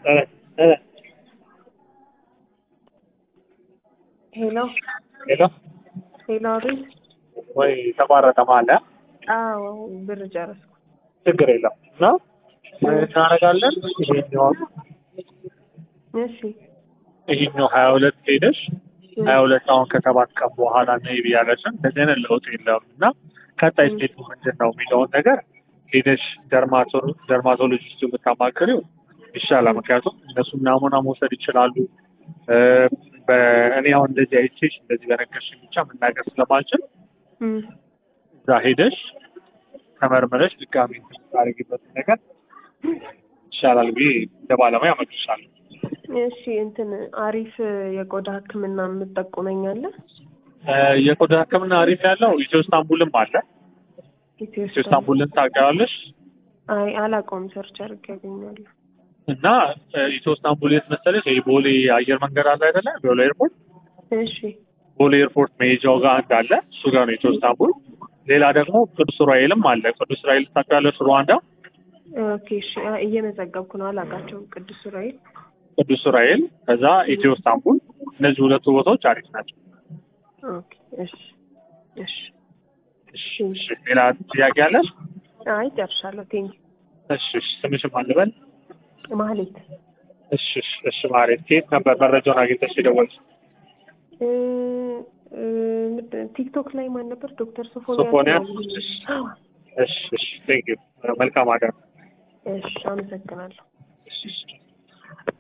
ሄሎ ሄሎ ሄሎ፣ አቤት። ወይ ተቋረጠ ማለ አዎ ብር ጨረስኩ። ችግር የለም እና ምን እናደርጋለን? ይሄኛው እሺ ይሄኛው ሀያ ሁለት ሄደሽ ሀያ ሁለት አሁን ከሰባት ቀን በኋላ ነይ ብያለሽን እንደዚህ አይነት ለውጥ የለም እና ቀጣይ ስቴቱ ምንድን ነው የሚለውን ነገር ሄደሽ ደርማቶሎጂስቱ ብታማክሪው ይሻላል። ምክንያቱም እነሱ ናሙና መውሰድ ይችላሉ። በእኔ አሁን እንደዚህ አይቼሽ እንደዚህ በነገርሽኝ ብቻ መናገር ስለማልችል እም፣ እዛ ሄደሽ ተመርምረሽ ድጋሚ ታደርጊበት ነገር ይሻላል ብዬ እንደ ባለሙያ እመክርሻለሁ። እሺ እንትን አሪፍ የቆዳ ሕክምና የምጠቁመኛለህ? የቆዳ ሕክምና አሪፍ ያለው ኢትዮ ስታንቡልም አለ። ኢትዮ ስታንቡልን ታውቂዋለሽ? አይ አላውቀውም። ሰርች አድርጌ ያገኛለሁ። እና ኢትዮ ስታንቡል የት መሰለሽ? ይሄ ቦሌ አየር መንገድ አለ አይደለ? ቦሌ ኤርፖርት እሺ ቦሌ ኤርፖርት መሄጃው ጋር አንድ አለ። እሱ ጋር ነው ኢትዮ ስታንቡል። ሌላ ደግሞ ቅዱስ ዑራኤልም አለ። ቅዱስ ዑራኤል ታውቂዋለሽ? ሩዋንዳ ኦኬ። እሺ አ- እየመዘገብኩ ነው። አላውቃቸውም። ቅዱስ ዑራኤል ቅዱስ ዑራኤል ከዛ ኢትዮ ስታንቡል። እነዚህ ሁለቱ ቦታዎች አሪፍ ናቸው። ኦኬ። እሺ እሺ። እሺ፣ እሺ። ሌላ ጥያቄ አለሽ? አይ ጨርሻለሁ። ቴንክ እሺ፣ እሺ። ስምሽም አልበል? ማህሌት እሺ፣ እሺ፣ እሺ። ማለት ከየት ነበር መረጃውን አግኝተሽ የደወልሽ? እ እ ምንድን- ቲክቶክ ላይ ማን ነበር? ዶክተር ሶፎንያስ? ሶፎንያስ። እሺ፣ እሺ። ቴንክ ዩ። መልካም አዳር። እሺ አመሰግናለሁ። እሺ፣ እሺ።